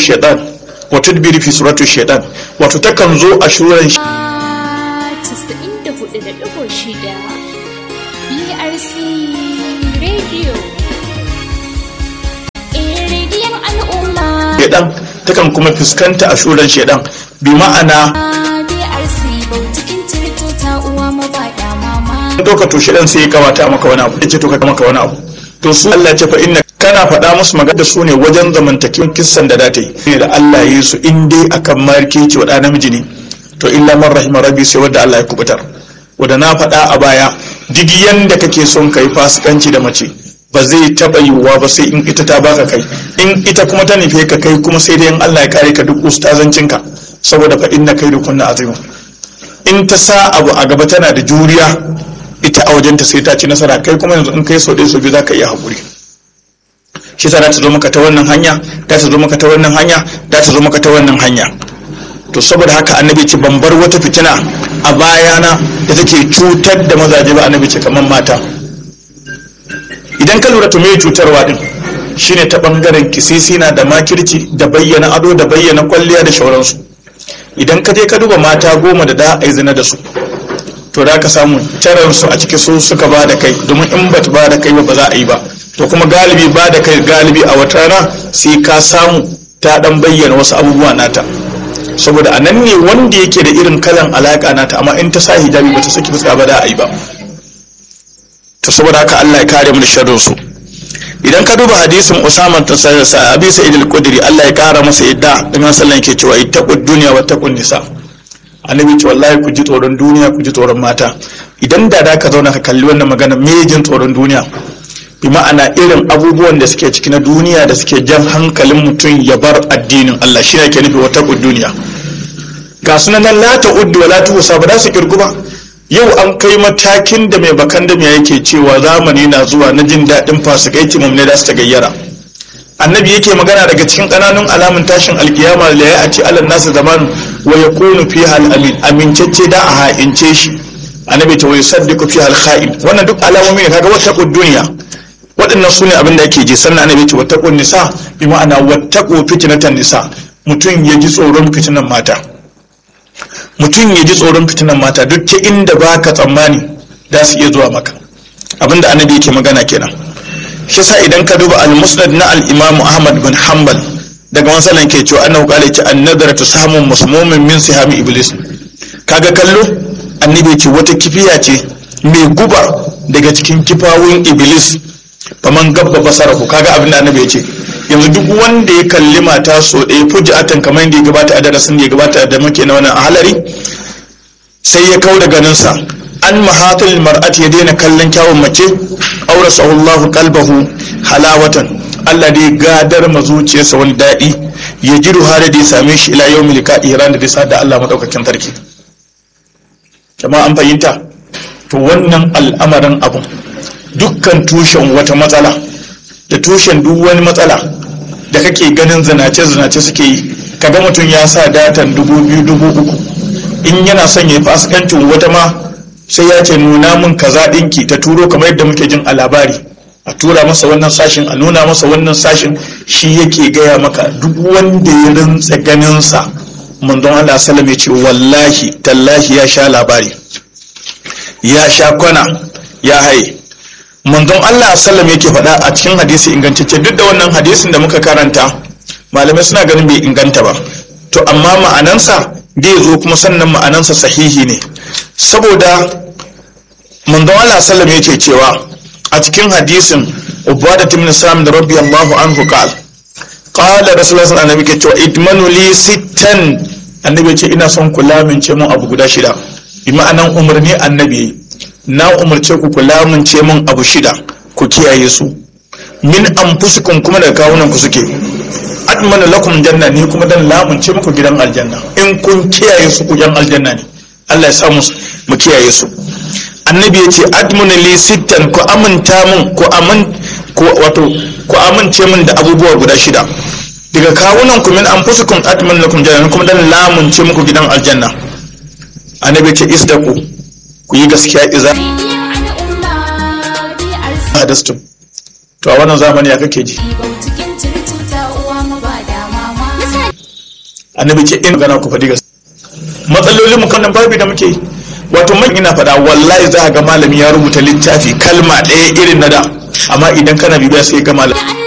shaitan wa tudbiri fi suratu shaitan wato takan zo a shuran casa'in da hudu da ɗigo shida BRC Radio. Eh, rediyon al'umma. shaitan takan kuma fuskanta a shuran shaitan bi ma'ana BRC bautikin cirto ta uwa mabaɗa mama. to ka to shaitan sai ya kawata maka wani abu yace to ka maka wani abu to su Allah ce fa inna kana faɗa musu magana da su ne wajen zamantakewan kissan da data yi ne da Allah ya yi su in dai akan markeci wa ɗa namiji ne to illa man rahima rabbi sai wanda Allah ya kubutar wanda na faɗa a baya duk yanda kake son kai fasikanci da mace ba zai taɓa yiwuwa ba sai in ita ta baka kai in ita kuma ta nufe ka kai kuma sai dai in Allah ya kare ka duk ustazancinka saboda fa inna kai da kunna azimu in ta sa abu a gaba tana da juriya ita a wajenta sai ta ci nasara kai kuma yanzu in kai so ɗaya so biyu za ka iya haƙuri shi sa ta zo maka ta wannan hanya ta ta zo maka ta wannan hanya ta ta zo maka ta wannan hanya to saboda haka annabi ce ban bar wata fitina a bayana da take cutar da mazaje ba annabi ce kamar mata idan ka lura to me cutarwa din shine ta bangaren kisisina da makirci da bayyana ado da bayyana kwalliya da shauransu idan ka je ka duba mata goma da da a yi zina da su to da ka samu taransu a ciki su suka ba da kai domin in ba ba da kai ba ba za a yi ba to kuma galibi ba da kai galibi a wata rana sai ka samu ta dan bayyana wasu abubuwa nata saboda a nan ne wanda yake da irin kalan alaka nata amma in ta sa hijabi ba ta saki fuska ba da a yi ba to saboda haka Allah ya kare mu da sharrin su idan ka duba hadisin Usama ta sa Abi Sa'id al-Khudri Allah ya kara masa yadda da man sallan ke cewa ittaqud dunya wa taqun nisa annabi ce wallahi ku ji tsoron duniya ku ji tsoron mata idan da da ka zauna ka kalli wannan magana me jin tsoron duniya bi ma'ana irin abubuwan da suke ciki na duniya da suke jan hankalin mutum ya bar addinin Allah shi ne ke nufi wata duniya ga sunan nan la ta'uddu wa la tuhsa ba za su kirgu ba yau an kai matakin da mai bakan da yake cewa zamani na zuwa na jin daɗin fasikaici ne da su ta gayyara annabi yake magana daga cikin ƙananun alamun tashin alkiyama da ya ce alal nasu zamanu wa yakunu fiha al-amin amincacce da a ha'ince shi annabi ta wai saddiqu fiha al-kha'in wannan duk alamomi ne kaga wata duniya waɗannan su ne abin da ake ji sannan annabi ce wata nisa bi ma'ana wata fitnatan nisa mutum ya ji tsoron fitinan mata mutum ya ji tsoron fitinan mata duk ta inda baka tsammani za su iya zuwa maka abinda annabi yake magana kenan shi sa idan ka duba al-musnad na al-imam ahmad bin hanbal daga masalan ke cewa annahu qala ce an-nadaratu samun musmumin min sihami iblis kaga kallo annabi ce wata kifiya ce mai guba daga cikin kifawun iblis faman gabba basarahu kaga abin da annabi ya ce yanzu duk wanda ya kalli mata so ɗaya fujatan kamar yadda ya gabata a darasin da ya gabata da muke na wannan halari sai ya kau da ganinsa an mahatul mar'ati ya daina kallon kyawun mace aurasa Allahu qalbahu halawatan Allah dai gadar ma zuciyarsa wani daɗi ya ji ruha da ya same shi ila yau milika iran da dai sa da Allah madaukakin sarki jama'a an fahimta to wannan al'amarin abun dukkan tushen wata matsala da tushen duk wani matsala da kake ganin zinace-zinace suke yi kaga mutum ya sa datan dubu biyu dubu uku in yana son ya yi fasikancin wata ma sai ya ce nuna min kaza ɗinki ta turo kamar yadda muke jin a labari a tura masa wannan sashin a nuna masa wannan sashin shi yake gaya maka duk wanda ya rintsa ganinsa manzon Allah salam ya ce wallahi tallahi ya sha labari ya sha kwana ya haye manzon Allah sallam yake faɗa a cikin hadisi ingantacce duk da wannan hadisin da muka karanta malamai suna ganin bai inganta ba to amma ma'anansa zai zo kuma sannan ma'anansa sahihi ne saboda manzon Allah sallam yake cewa a cikin hadisin ubada ibn sam da rabbi Allahu anhu qal qala rasulullah sallallahu alaihi wasallam cewa idmanu li sittan annabi ya ce ina son kula min ce mun abu guda shida bi ma'anan umarni annabi na umarce ku ku lamunce mun abu shida ku kiyaye su min anfusikum kuma daga kawunan ku suke admana lakum janna ni kuma dan lamunce muku gidan aljanna in kun kiyaye su ku gidan aljanna ne Allah ya sa mu mu kiyaye su annabi ya ce admuna li sittan ku aminta mun ku amin ku wato ku amince mun da abubuwa guda shida daga kawunan ku min anfusikum admana lakum janna kuma dan lamunce muku gidan aljanna annabi ya ce isdaku ku yi gaskiya iza hadastum to a wannan zamani ya kake ji Cikin cirto ta uwa mabaɗa mama. annabi ce in magana ku faɗi gaskiya matsalolin mu kan babi da muke wato man ina faɗa wallahi za ga malami ya rubuta littafi kalma ɗaya irin na da amma idan kana bibiya sai ga malami